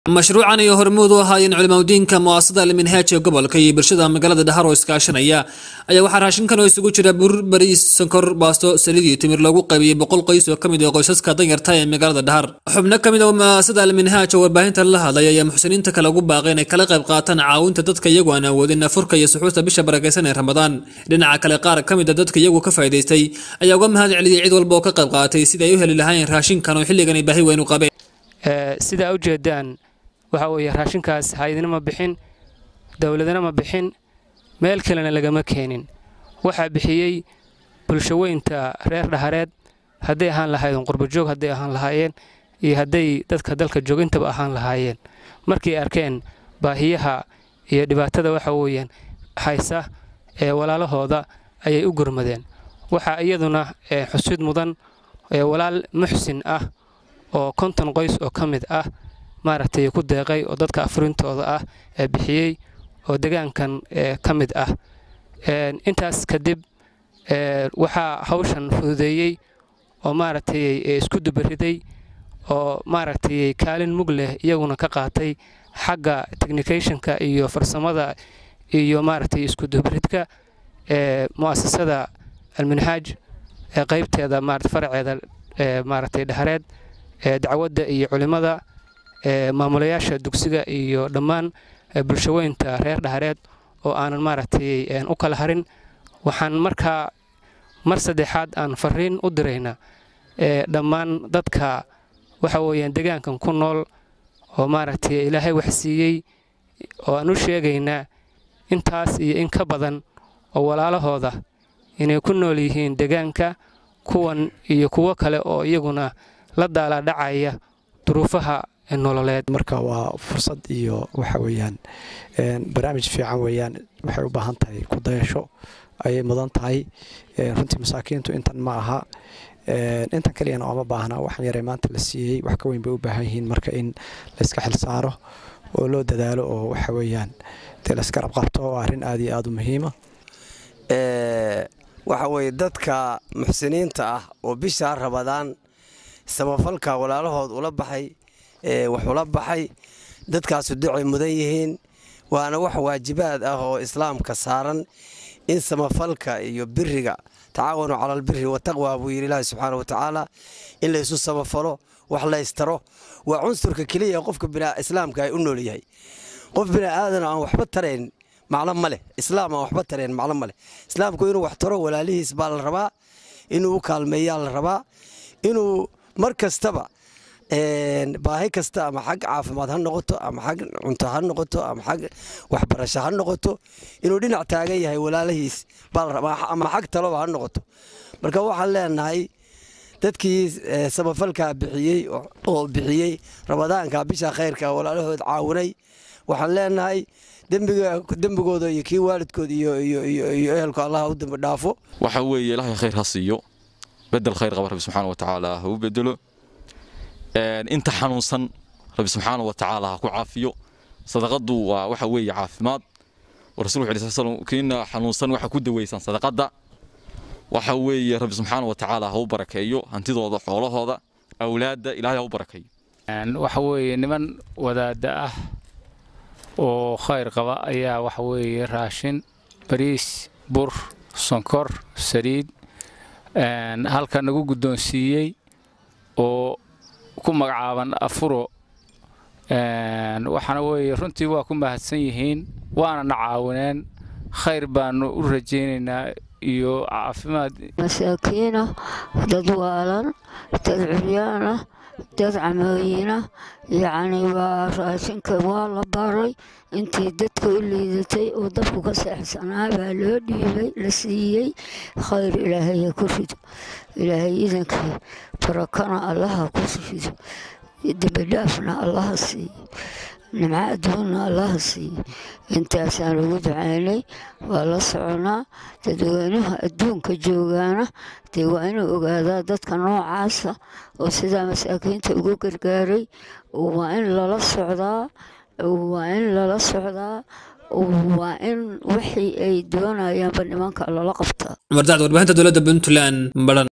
mashruucan iyo hormuud u ahaayeen culimaudiinka mu'aasada alminhaaj ee gobolka iyo bulshada magaalada dhahar oo iskaashanaya ayaa waxaa raashinkan oo isugu jira bur bariis sonkor baasto saliid iyo timir loogu qaybiyey boqol qoys oo ka mid ah qoysaska danyarta ee magaalada dhahar xubno ka mid ah mu'aasada alminhaaj oo warbaahinta la hadlay ayaa muxsiniinta kale ugu baaqay inay kala qayb qaataan caawinta dadka iyagu aan awoodin afurka iyo suxuusta bisha barakaysan ee ramadaan dhinaca kale qaar ka mid a dadka iyagu ka faa'iidaystay ayaa uga mahad celiyey cid walba oo ka qayb qaatay sidii ay u heli lahaayeen raashinkan oo xilligan ay baahi weyn u qabeen sidaa ujeedaan waxa weeye raashinkaas hay-adina ma bixin dowladana ma bixin meel kalena lagama keenin waxaa bixiyey bulshaweynta reer dhahareed hadday ahaan lahaayeen qurbajoog hadday ahaan lahaayeen iyo hadday dadka dalka joogintaba ahaan lahaayeen markay arkeen baahiyaha iyo dhibaatada waxa weeyaan haysa ee walaalahooda ayay u gurmadeen waxaa iyaduna xusid mudan walaal muxsin ah oo konton qoys oo ka mid ah maaragtay ku deeqay oo dadka afurintooda ah ee bixiyey oo degaankan ka mid ah intaas kadib waxaa hawshan fududeeyey oo maaragtay isku dubariday oo maaragtay kaalin mug leh iyaguna ka qaatay xagga technicationka iyo farsamada iyo maaragtay isku dubaridka ee mu'asasada alminhaaj ee qaybteeda maarata faraceeda maaragtay dhahareed ee dacwadda iyo culimmada maamulayaasha dugsiga iyo dhammaan bulshaweynta reer dhahareed oo aanan maaragtay u kala harin waxaan markaa mar saddexaad aan fariin u diraynaa dhammaan dadka waxa weeyaan degaankan ku nool oo maaragtay ilaahay wax siiyey oo aan u sheegaynaa intaas iyo in ka badan oo walaalahooda inay ku nool yihiin degaanka kuwan iyo kuwo kale oo iyaguna la daalaadhacaya duruufaha nololeed marka waa fursad iyo waxa weeyaan barnaamij fiican weeyaan waxay u baahan tahay ku dayasho ayay mudan tahay runtii masaakiintu intan ma aha intan kaliyana ooma baahna waxaan yaray maanta la siiyey wax ka weyn bay u baahan yihiin marka in layska xil saaro oo loo dadaalo oo waxa weeyaan dee layska rabqabto oo arrin aad iyo aad u muhiima waxa weeye dadka muxsiniinta ah oo bishaa rabadaan samafalka walaalahood ula baxay wax ula baxay dadkaasu ducay mudan yihiin waana wax waajibaad ah oo islaamka saaran in samafalka iyo biriga tacaawanu cala albiri wataqwa buu yidhi ilaahi subxaana wa tacaala in laysu samafalo wax laystaro waa cunsurka keliya qofka islaamka ay u nool yahay qof bini'aadan aan waxba tarayn maclo ma leh islaam aan waxba tarayn maclo ma leh islaamku inuu wax taro walaalihiis baa la rabaa inuu u kaalmeeyaa la rabaa inuu mar kastaba baahi kasta ama xag caafimaad ha noqoto ama xag cunto ha noqoto ama xag waxbarasho ha noqoto inuu dhinac taagan yahay walaalahiis ama xag taloba ha noqoto marka waxaan leenahay dadkii samafalkaa bixiyey oo bixiyey ramadaanka bisha khayrka walaalahood caawinay waxaan leenahay dembigooda iyo kii waalidkooda iyo ehelku allah u dambi dhaafo waxa weeye ilaahay khayr ha siiyo bedel khayr qaba rabbi subxaana wa tacaala ha u bedelo inta xanuunsan rabbi subxaana wa tacaala ha ku caafiyo sadaqadu waa waxa weeye caafimaad rasul wuxu sal slam kiina xanuunsan waxa ku daweysaan sadaqada waxa weeye rabbi subxaana wa tacaala ha u barakeeyo hantidooda xoolahooda awlaadda ilaahay ha u barakeeyo waxa weeye niman wadaada ah oo khayr qaba ayaa waxa weeye raashin bariis bur sonkor saliid halka nagu guddoonsiiyey oo ku magacaaban afuro waxaana weeye runtii waa ku mahadsan yihiin waana na caawineen khayr baanu u rajaynaynaa iyo caafimaad masaakiina dad waalan dad curyaana dad camooyina yacni waa raashinka waa la baray intii dadka u liidatay oo dabku ka seexsanaa baa loo dhiibay la siiyey khayr ilaahaya ku rido ilaahay idankii barakana allaha ku rido dembidhaafna allaha siiyo nimco adduunna allaha siiyo intaasaan ugu ducaynay waa la soconaa dadweynaha adduunka joogaana dee waa inuu ogaadaa dadka noocaasa oo sidaa masaakiinta ugu gargaaray waa in lala socdaa waa in lala socdaa waa in wixii ay doonayaanba nimanka lala qabtaa cumar dacd warbaahinta dowladda puntland baran